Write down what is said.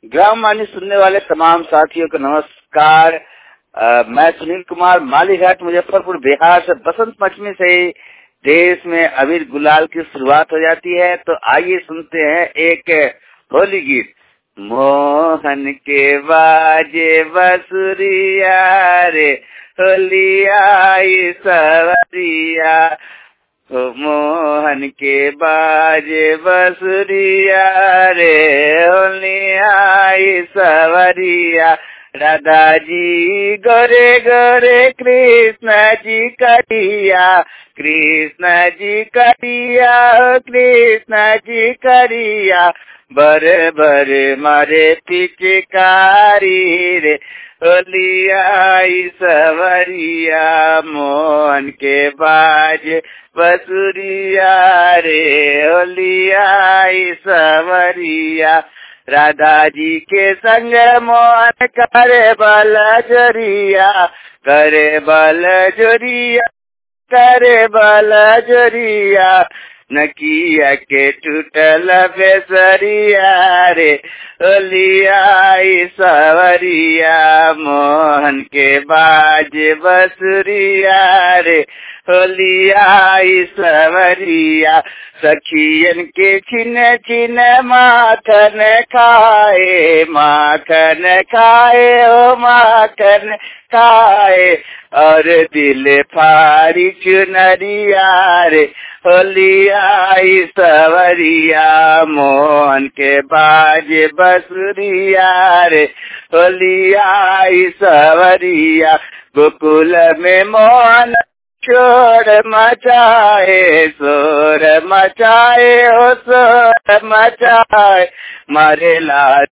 gram वाणी सुनने वाले तमाम साथियों को नमस्कार अ, मैं सुनील कुमार मालीघाट मुजफ्फरपुर बिहार से बसंत पंचमी से ही देश में अबीर गुलाल की शुरुआत हो जाती है तो आइए सुनते हैं एक होली गीत मोहन के बाजे बसुरिया रे होलिया आई सवरिया ओ मोहन के बाजे बसुरिया रे होलिया आई सवरिया राधा जी गोरे गोरे कृष्ण जी करिया कृष्ण जी करिया कृष्ण जी करिया बरे बरे मारे पिचकारी रे होलिया सवरिया मोहन के बाज बसुरिया रे होलिया सवरिया राधा जी के संग मोहन करे बल जोरिया करे बल जोरिया करे बल जोरिया नकिया के टूटल बेसरिया रे ओलिया सवरिया मोहन के बाज बसुरिया रे होलिया सवरिया सखियन के छिन छिन माखन खाए माखन खाए ओ माखन खाए और दिल फारी चुनरिया रे होलिया सवरिया मोहन के बाज बसुरिया रे होलिया सवरिया गोकुल में मोहन शोर मचाए शोर मचाए ओ शोर मचाए मारे लाल